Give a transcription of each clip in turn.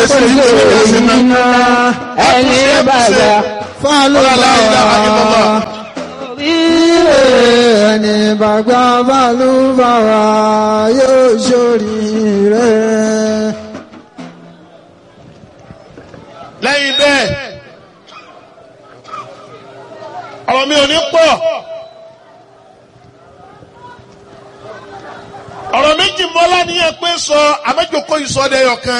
ṣe iná ẹni bàbá fálùbáwá ẹni bàgbà fálùbáwá yóò ṣoríire. lẹ́yìn bẹ́ẹ̀ ọ̀rọ̀ mi ò ní pọ̀ ọ̀rọ̀ méjì mọ́lá níyẹn pé sọ àmẹ́jọkọ ìsọdẹ̀yọ̀ kan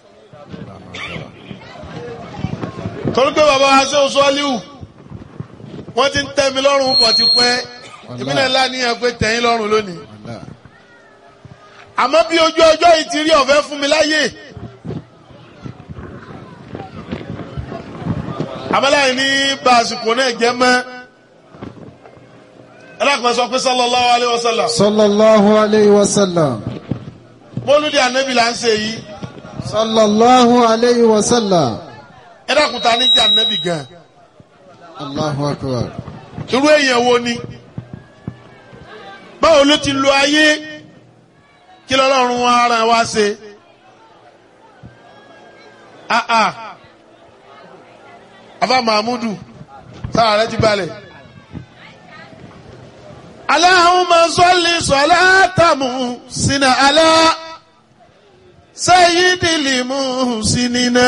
torí pé bàbá wa ṣe oṣù ọ́líwù wọ́n ti ń tẹ́ mi lọ́rùn pọ̀ ti pẹ́ ìbílẹ̀ ńlá níyẹn pé tẹ̀yìn lọ́rùn lónìí àmọ́ bí ojú ọjọ́ yìí ti rí ọ̀fẹ́ fún mi láyè. àmàláyìn ní bá àsìkò náà jẹ́ mọ́ ẹlẹ́kùnrin sọ pé sallallahu alaihi wasallam sallallahu alayhi wa sallam. mọ́lúdì ànábì là ń ṣe yìí sallallahu alayhi wa sallam. ẹlẹ́kùnrin ta ní jẹ́ ànábì gan allahu akbar. irú èèyàn wo ni báwo ló ti lo ayé kí lọ́lọ́run wa ara wa ṣe ah ah afa mahmudu sára rẹ ti balẹ̀. Allahumma salli salatamu sina ala sayyidil muhsinina.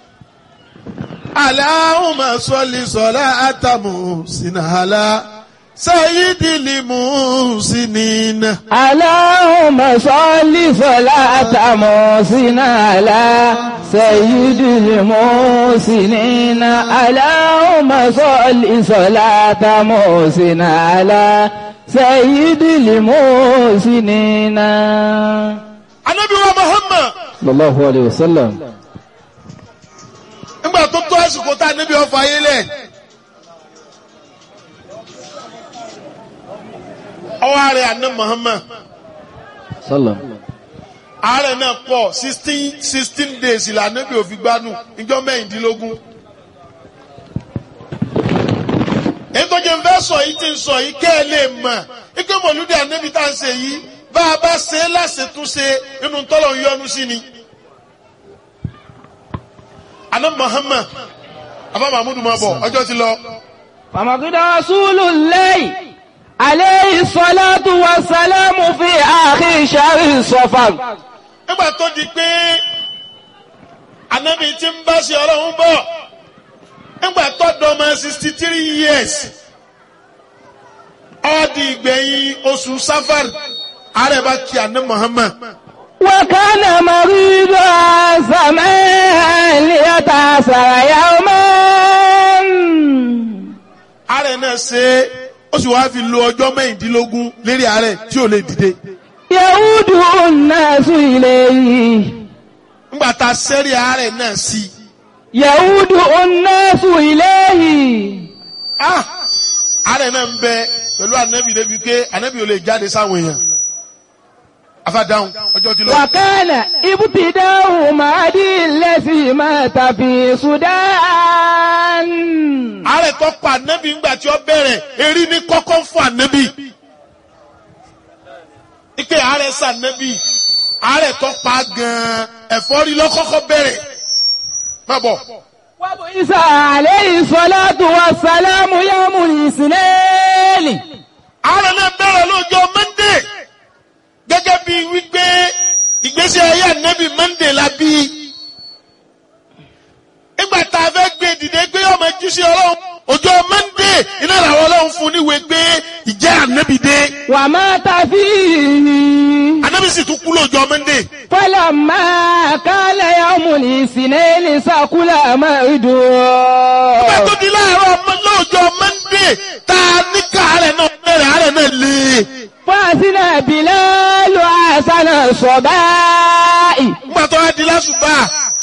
Allahumma salli salatamu sina ala sayyidil muhsinina. Allahumma salli salata musina ala sayyidil musinina Allahumma salli salata musina ala sayyidil musinina Anabi wa Muhammad sallallahu alayhi wa sallam nígbà tó tó àsìkò tá a níbi ọfọ ayé lẹ̀. Ọwọ́ ààrẹ àná Muhammad. sallam àárẹ̀ náà pọ̀ sixteen sixteen days ìlànà bí òfin gbádùn ìjọ mẹ́rìndínlógún. èyí tó jẹ́ ń fẹ́ sọ yìí ti ń sọ yìí kẹ́ ẹ lè mọ̀ ike mọ̀lúdì ànábì tá à ń ṣe yìí bá a bá ṣe é láṣetúnṣe inú tọ́lọ̀ ń yọnu sí ni. àná Muhammad afa mahmudu máa bọ̀ ọjọ́ ti lọ. فمقد رسول الله عليه الصلاة والسلام في آخر شهر صفر nígbà tó di pé anabi ti ń bá ṣe ọlọ́run bọ̀ nígbà tó dọ́mọ sixty three years ó di ìgbẹ̀yìn oṣù safar ààrẹ bá kí àná Muhammad وكان مريضا زمان ليتأثر يوما ààrẹ náà ṣe é ó sì wáá fi lo ọjọ́ mẹ́rìndínlógún lérí ààrẹ tí ò lè dìde يعود الناس إليه nígbà tá a sẹ́rí ààrẹ náà sí i يعود الناس إليه ah ààrẹ náà ń bẹ pẹ̀lú anabi débi pé anabi ò lè jáde sáwọn èèyàn afadáhùn ọjọ́ ti lọ. وكان ابتداء مهدي الذي مات في السودان ààrẹ tó pa ànábì ńgbà tí ó bẹ̀rẹ̀ erí ní kọ́kọ́ fún ànábì. ike ààrẹ sànábì ààrẹ tó pa gan-an ẹ̀fọ́rí lọ́kọ́kọ́ bẹ̀rẹ̀. má bọ̀ وبعث عليه الصلاة والسلام يوم الاثنين ààrẹ náà bẹ̀rẹ̀ lọ́jọ́ mọ́ndé gẹ́gẹ́ bí wípé ìgbésí ayé ànábì mọ́ndé la bí. nígbà tá a fẹ́ gbé dìde gbé ọmọ jíṣẹ́ ọlọ́run ọjọ́ mọ́ndé iná làwọn ọlọ́run fún níwèé gbé ìjẹ́ ànábì dé. ومات فيه ànábì sì tún kú lọ́jọ́ mọ́ndé. فلما كان يوم الاثنين سكل Nígbà مرده tó di láàárọ̀ ọmọ lọ́jọ́ Mọ́ndé tá a ní káàárẹ̀ náà bẹ̀rẹ̀ àárẹ̀ náà lé. فأذن بلال حسن الصباء Nígbà tó wá di lásùbà.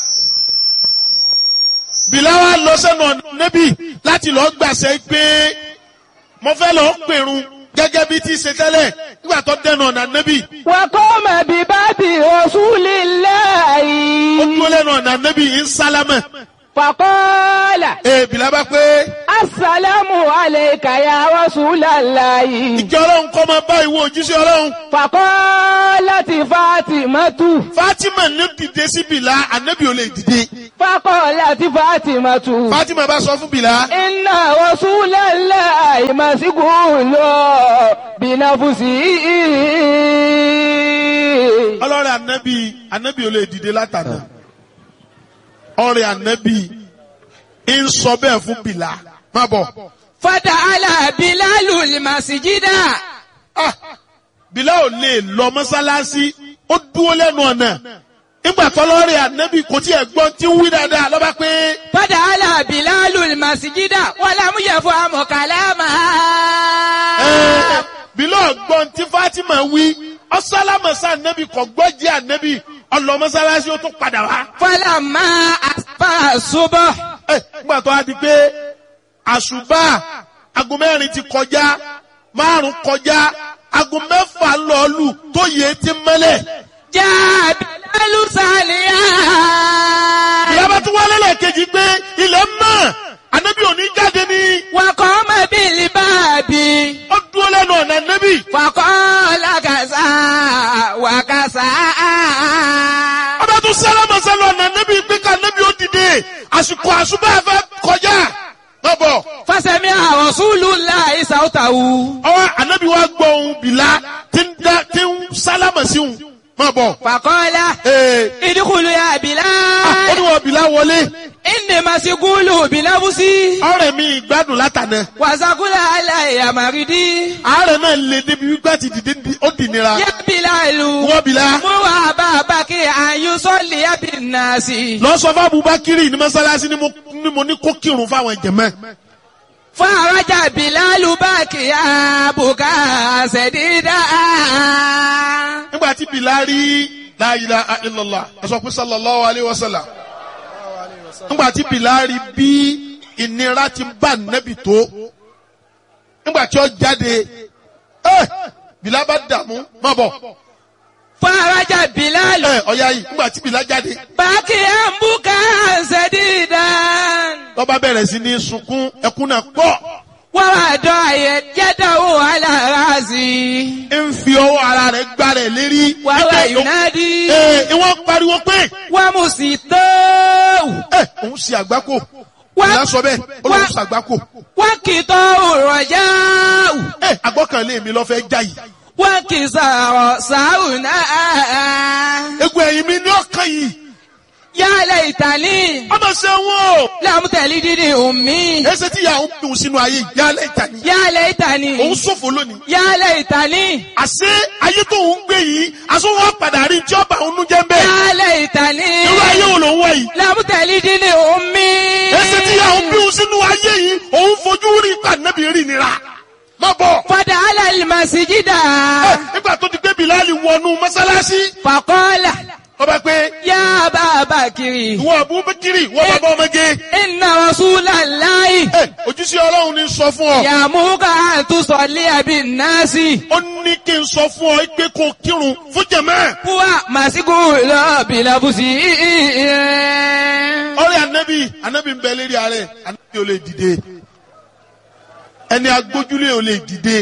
Bìlá wa lọ sẹ́nu ọ̀nà níbí láti lọ gbàṣẹ pé mo fẹ́ lọ pèrun gẹ́gẹ́ bí ti ṣe tẹ́lẹ̀ nígbà tó dẹnu ọ̀nà níbí. وقام بباب رسول Ó الله dúró lẹ́nu ọ̀nà níbí ń sálámẹ̀. فقال Ee Bìlá bá pé السلام عليك يا رسول الله ìjọ ọlọ́run kọ́ máa bá ìwọ òjíṣẹ́ ọlọ́run. فقال فقالت فاطمة Fatima ní dìde sí Bìlá ànábì ò lè dìde فقالت فاطمة Fatima bá sọ fún Bìlá إن رسول الله مسجون بنفسه ọlọ́rẹ̀ ànábì ànábì ò lè dìde látàná ọ̀rẹ́ ànábì ń sọ bẹ́ẹ̀ fún Bìlá má bọ̀ فتعالى بلال المسجد Ah, Bìlá ò lè lọ mọ́sálásí ó dúró lẹ́nu ọ̀nà nígbà tọ́lọ́rẹ̀ ànábì kò tí ẹ̀ gbọ́n tí ń wí dáadáa lọ́ba pé فتعالى بلال المسجد ولم يفهم كلامها ẹ́, Bìlá ọ̀gbọ́n tí Fatima wí ọ̀sálámọ̀sá ànábì kò gbọ́ jẹ́ ànábì ọlọ́ mọ́sálásí ó tún padà wá. فلما أصبح الصبح Ẹ, nígbà tó a di pé àṣùbà aago mẹ́rin ti kọjá márùn kọjá aago mẹ́fà lọ́ọ̀lù tó yẹ ti mẹ́lẹ̀. جاء بلال ساليا ìyábá tún wálé lẹ́ẹ̀kejì pé ilẹ̀ mọ́ ànábì òní jáde ní وقام بالباب ó dúró lẹ́nu ọ̀nà ànábì. فقال كذا وكذا ọba tún sálámà sálọ ọ̀nà ànábì pé ká ànábì ó dìde àsìkò àṣùbà fẹ́ kọjá. má bọ̀ فسمع رسول الله صوته ọwọ́ ànábì wa gbọ́ ohun bìlá tí ń dá- tí ń sálámà sí òun. má bọ̀. فقال Ee, ادخلوا يا ah, ó بلال ní wọ́n bìlá wọlé. إني مسجون بنفسي ọ̀rẹ́ mi ìgbádùn látànà وسقل علي مريدي àárẹ̀ náà lè débi wípé àti dìde di- ó dì nira يا بلال wọ́n bìlá مر أبا بكر أن يصلي بالناس lọ sọ fún Abubakiri ní mọ́sálásí ni mo- ni mo ní kó kírun fáwọn jẹ̀mọ́ فرجع بلال باكيا بكاء سديدا nígbà tí bìlá rí la ilaha illallah ẹ sọ pé sallallahu alayhi wa sallam nígbà tí bìlá rí bí ìnira ti bá nẹ́bì tó nígbà tí ó jáde ẹ bìlá bá dààmú má bọ̀ فرجع بلال ẹ ọ̀ya yìí nígbà tí bìlá jáde باكيا بكاء سديدا lọ́ba bẹ̀rẹ̀ sí ní sunkún ẹkún náà pọ̀. ووضع يده على راسي ń fi ọwọ́ ara rẹ̀ gbá rẹ̀ lérí. وهو Ẹgbẹ́ ìlú- ينادي Ee, ìwọ́n pariwo pé ومسيطه ẹ òun ṣe àgbákò. Ìyá sọ bẹ́ẹ̀, ó lóun ṣe àgbákò. وكتاه الرجاء Ẹ àgbọ́kànlé mi lọ fẹ́ já yìí. وانكسار ساونا Egun ẹ̀yìn mi ní ọkàn yìí. يا ليتني Ọmọ ṣe wọ́n o. لم تلدني أمي Ẹsẹ̀ tí ìyá òun dùn sínú ayé ìyálẹ̀ ìtàní. يا Òun ليتني ṣòfò lónìí. يا ليتني Àṣé ayé tó ń gbé yìí, aṣọ wọn padà rí tí ọba òun jẹ́ ń bẹ́ẹ̀. يا ليتني Irú ayé wo lòun wá yìí? لم تلدني أمي Ẹsẹ̀ tí ìyá òun bí òun sínú ayé yìí, òun fojú rí ìpàdánù rí nira. Má bọ̀. فدعا المسجد Ẹ, nígbà tó ti gbé Bìláàlì wọnú mọ́sálásí فقال ọba pé يا أبا بكر ìwọ Abubakiri ìwọ bàbá ọmọge إن رسول الله ẹ ojúṣe Ọlọ́run ní sọ fún ọ يأمرك أن تصلي بالناس ó ní kí n sọ fún ọ pé kó kírun fún jẹmẹ هو مسجون بلبسه ọ̀rẹ́ anabi anabi ń bẹ lérí ààrẹ anabi ò lè dìde ẹni agbójúlé ò lè dìde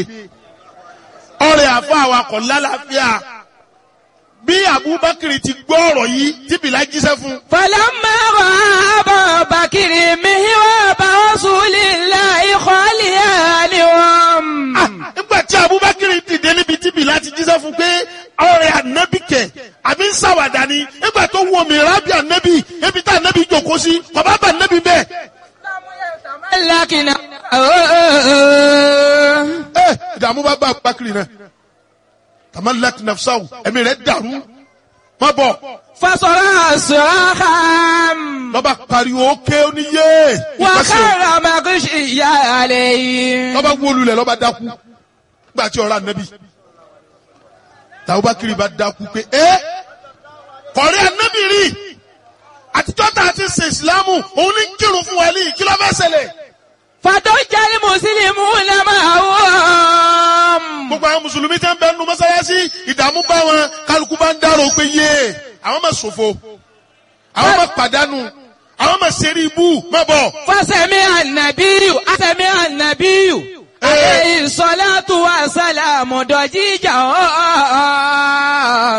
ọ̀rẹ́ àfọ awakọ̀ lálàáfíà bí Abubakar ti gbọ́ ọ̀rọ̀ yìí tí Bìlá jíṣẹ́ fún فلما رأى أبا بكر مهراب رسول الله خاليا لهم Ah, nígbà tí Abubakar dìde níbi tí Bìlá ti jíṣẹ́ fún pé ọ̀rẹ́ ànábì kẹ̀ àbí ń ṣàwàdà ni nígbà tó wọ mìíràn bí ànábì ebi tá ànábì jòkó sí bàbá bá ànábì bẹ́ẹ̀. لكن ẹ ìdààmú bá bá Abubakar náà tamalak nafsaw ẹ̀mí rẹ̀ dàrú má bọ̀ فصرع صراخا lọ́ba pariwo ké oníyé ìpàṣẹ وخر مغشيا عليه lọ́ba wólulẹ̀ lọ́ba dákú nígbà tí ọ̀rọ̀ ànábì tàbúbakiri bá dákú pé ẹ kọ̀rí ànábì rí àtijọ́ tá a ti ṣe ìsìlámù òun ní kírun fún wa ní kí ló fẹ́ ṣẹlẹ̀ فضج المسلمون معهم gbogbo àwọn mùsùlùmí tẹ́ ń bẹ nu mọ́sálásí ìdààmú bá wọn kálukú bá ń dárò pé yé àwọn máa ṣòfò àwọn máa pàdánù àwọn máa ṣeré ibú má bọ̀. فسمع النبي أسمع النبي عليه الصلاة والسلام ضجيجا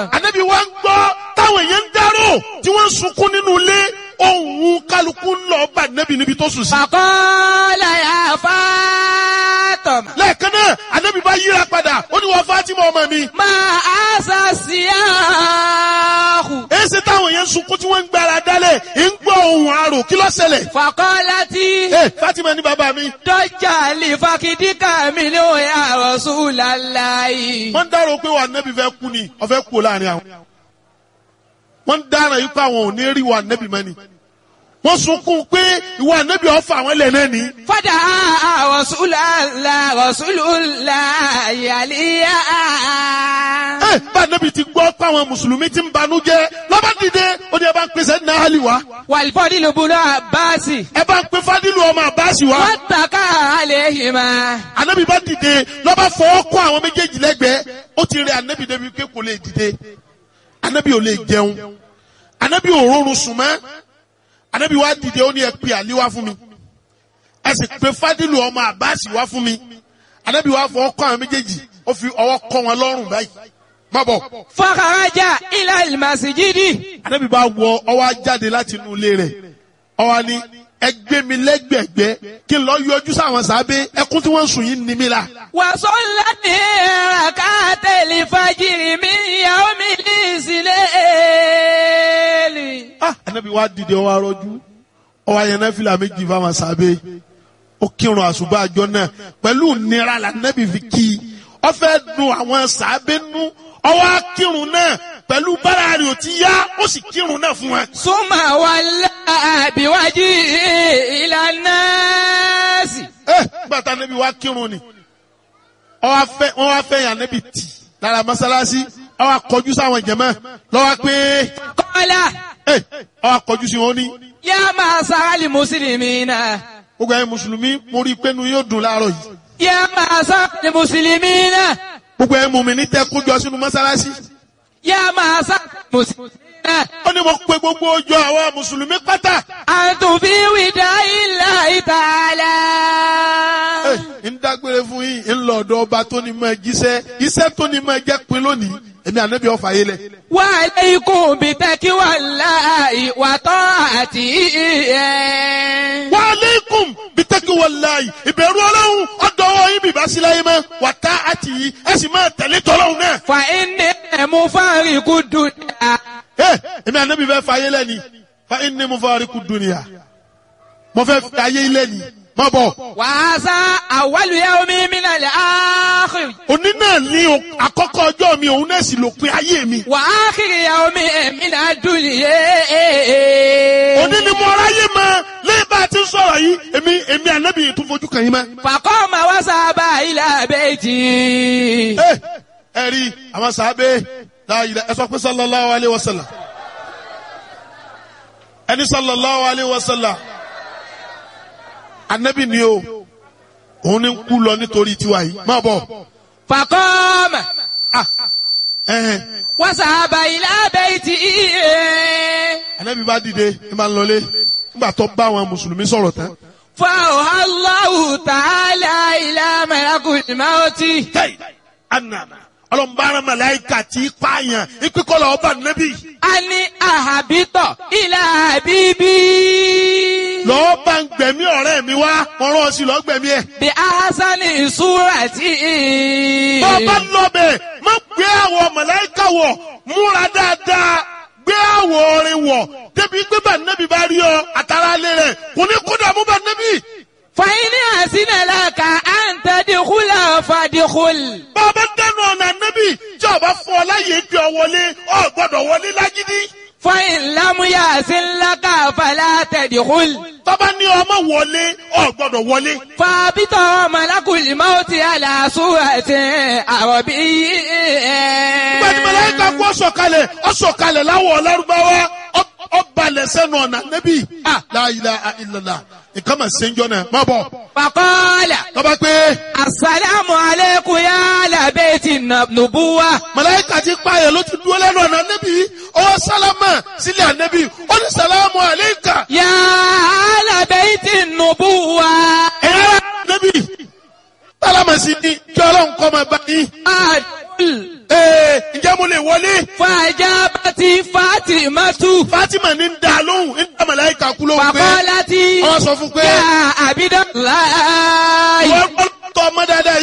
ń sunkún nínú ilé ohun kálukú ń lọ bá nẹ́bí níbi tó sùn sí. فقال يا فاطمة lẹ́ẹ̀kan náà ànábì bá yíra padà ó ní wọ́n Fátímà ọmọ mi. ما أسى السياح èsì táwọn yẹn ń sunkún tí wọ́n ń gbára dálẹ̀ ń gbọ́ ohun àrò kí ló ṣẹlẹ̀. فقالت ẹ Fátímà ní bàbá mi. ضج لفخذك منه يا رسول الله wọ́n ń dárò pé wà nẹ́bí fẹ́ kú ni ọ̀fẹ́ kú láàrin àwọn. wọ́n ń dára yìí pé àwọn ò ní rí wà nẹ́bí mọ́ ni. wọ́n sunkún pé ìwà nẹ́bí ọ̀fà àwọn ilẹ̀ náà ni. فدعا رسول الله رسول الله عليا ẹ bá nẹ́bí ti gbọ́ pé àwọn mùsùlùmí ti ń banújẹ́ lọ́ba dìde ó ní ẹ bá ń pèsè ní ahali wa والفضل بن عباس ẹ bá ń pe fadilu ọmọ abasi wa. واتكى عليهما anabi bá dìde lọ́ba fọwọ́ kọ́ àwọn méjèèjì lẹ́gbẹ̀ẹ́ ó ti rẹ anabi débi pé kò lè dìde anabi ò lè jẹun anabi ò rọrùn sùn mọ́ anabi wá dìde ó ní ẹ pe àlí wá fún mi ẹ sì pe fadilu ọmọ abasi wá fún mi anabi wá fọwọ́ kọ́ àwọn méjèèjì ó fi ọwọ́ kọ́ wọn lọ́rùn báyìí má bọ̀ فخرج إلى المسجد anabi bá wọ ọwọ́ á jáde láti inú ilé rẹ̀ ọwọ́ ni ẹgbẹ́ mi lẹ́gbẹ̀gbẹ́ kí n lọ yọjú sáwọn sábẹ́ ẹkún tí wọ́n ń sùn yìí ní mi la. وصلت ركعت الفجر من يوم الإسلام ah anabi wa dìde ọwọ arọjú ọwọ ayẹnẹ fìlà méjì fáwọn sábẹ́ ó kírun àṣùbà àjọ náà pẹ̀lú nira la anabi fi kí i ó fẹ́ dùn àwọn sábẹ́ nú ọwọ akírun náà pẹ̀lú bára rẹ̀ ò ti yá ó sì kírun náà fún wa. ثم ولى بوجهه إلى الناس ẹ gbàtà anabi wa kírun ni ọwọ afẹ wọn wá fẹ́ yàn anabi tì lára mọ́sálásí ọwọ akọjú sáwọn jẹmọ lọwọ pé قال ẹ ọwọ akọjú sí wọn ní. يا معشر المسلمين gbogbo ẹ̀yin mùsùlùmí mo rí i pé inú yóò dùn láàárọ̀ yìí. يا معشر المسلمين gbogbo ẹ̀yin mùmínì tẹ́ kójọ sínú mọ́sálásí. يا معشر المسلمين ó ní mo pe gbogbo ojú àwọn mùsùlùmí pátá. أنتم في وداع الله تعالى Ẹ, ń dágbére fún yín ń lọ ọ̀dọ̀ ọba tó ní máa jíṣẹ́ iṣẹ́ tó ní máa jẹ́ pin lónìí èmi ànábì ọ̀fà yé lẹ̀. وعليكم بتقوى الله وطاعته wa aleikum bitaki walayi ìbẹ̀rù ọlọ́run ọ̀dọ̀ ọwọ́ yín bìbá sí láyé mọ́ wà tá àti yìí ẹ sì máa tẹ̀lé tọ́lọ́run náà. فإني مفارق الدنيا Ẹ, èmi ànábì fẹ́ fa ayé lẹ́ni fa inni mufariqu dunya mo fẹ́ fi ayé lẹ́ni má bọ̀. وهذا أول يوم من الآخر òní náà ní o- àkọ́kọ́ ọjọ́ mi òun náà sì lópin ayé mi. وآخر يوم من الدنيا òní ni mo ráyè mọ lẹ́yìn bá a ti ń sọ̀rọ̀ yìí èmi èmi ànábì yìí tún fojú kàn yín mọ́. فقام وذهب إلى بيته ẹ ẹ rí àwọn sàábé láàyè ẹ sọ pé sallallahu alayhi wa sallam ẹni sallallahu alayhi wa sallam ànábì ni o òun ni ń kú lọ nítorí tiwa yìí má bọ̀ فقام ẹhẹn وذهب إلى بيته ànábì bá dìde ẹ máa ń lọlé nígbà tó bá àwọn mùsùlùmí sọ̀rọ̀ tán. فأوحى الله تعالى إلى ملك الموت tẹ́yì anana ọlọ́mbàrán màláìka tí í pààyàn ìpínkọ́lọ̀ ọba nẹ́bí أن أهبط إلى حبيبي lọ́ọ́ bá ń gbẹ̀mí ọ̀rẹ́ mi wá wọ́n rán ọ sí lọ́ọ́ gbẹ̀mí ẹ̀. بأحسن صورة bọ́ bá lọ́bẹ̀ má gbé àwọ̀ màláìka wọ̀ múra dáadáa gbé àwọ̀ orin wọ̀ débi pé bá nẹ́bí bá rí ọ àtàrà alẹ́ rẹ̀ kò ní kó dààmú bá nẹ́bí. فإن أحسن لك أن تدخل فادخل bá a bá dẹnu ọ̀nà nẹ́bí tí a bá fọ láyé gbé ọ wọlé ọ gbọ́dọ̀ wọlé lágídí. فإن لم يحسن لك فلا تدخل tọ́ba ní ọmọ wọlé ọ gbọ́dọ̀ wọlé. فابط ملك الموت على صورة عربي gbẹ̀dì mẹlẹ́ka kú ọ̀sọ̀kalẹ̀ ọ̀sọ̀kalẹ̀ láwọ̀ ọ̀lárúbáwá ọ̀balẹ̀ sẹ́nu ọ̀nà nẹ́bí. la ilaha illallah nǹkan mà ṣe ń jọ náà má bọ̀. فقال tọ́ba pé السلام عليكم يا أهل بيت النبوة mẹlẹ́ka ti pààyàn ló ti dúró lẹ́nu ọ̀nà nẹ́bí ọwọ́ sálámà sílẹ̀ ànẹ́bí ó ní sàlámù àlẹ́kà يا أهل بيت النبوة ẹ̀yà nẹ́bí sálámà sí ni kí ọlọ́run kọ́ máa bá yín. أدخل ee ǹjẹ́ mo lè wọlé fàjábàtì fátímátù. Fatima ní ń da lóhùn ń da màláìka kú lóhùn pé Fàkọ́látì. wọ́n sọ fún pé Yá àbídọ́ láàyè. wọ́n gbọ́dọ̀ ọmọ dáadáa